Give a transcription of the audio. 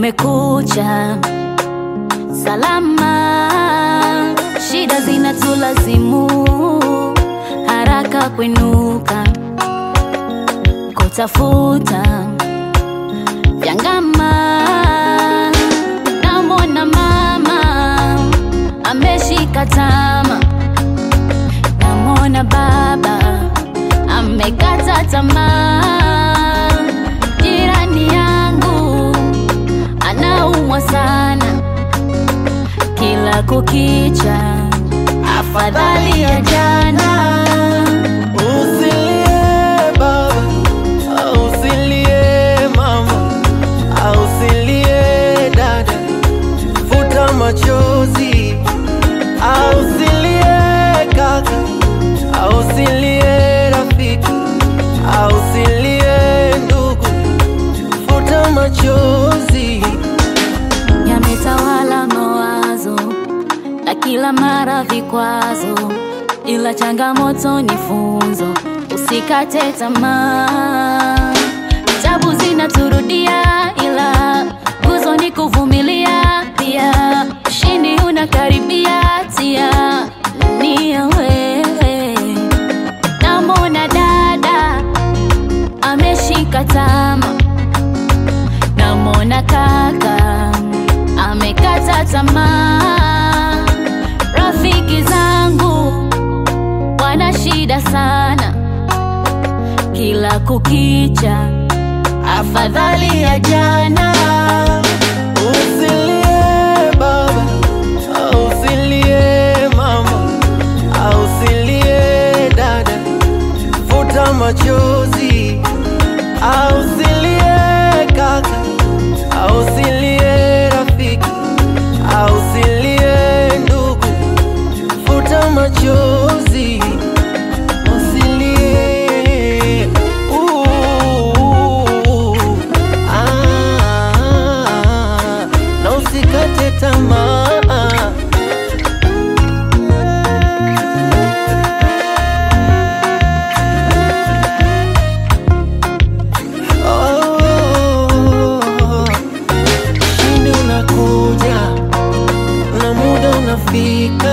kumekucha salama, shida zinatulazimu haraka kwinuka kutafuta vyangama. Namwona mama ameshika tama, namwona baba amekata tamaa. Jirani yangu anaumwa sana, kila kukicha afadhali ya jana. Usilie baba, usilie mama, usilie dada, futa machozi. Usilie kaka, usilie rafiki, usilie ndugu, futa machozi. yametawala mawazo na kila mara vikwazo, ila changamoto ni funzo, usikate tamaa. Tabu zinaturudia, ila nguzo ni kuvumilia. Pia ushindi unakaribia, tia nia wewe. Namwona dada ameshika tama namwona kaka amekata tamaa. Rafiki zangu wana shida sana, kila kukicha afadhali ya jana. Usilie baba, usilie mama, usilie dada, futa machozi. Usilie kaka, usilie rafiki, usilie ndugu, futa machozi. Usilie. Uh, ah, na usikate tamaa. Oh, ushindi unakuja na muda unafika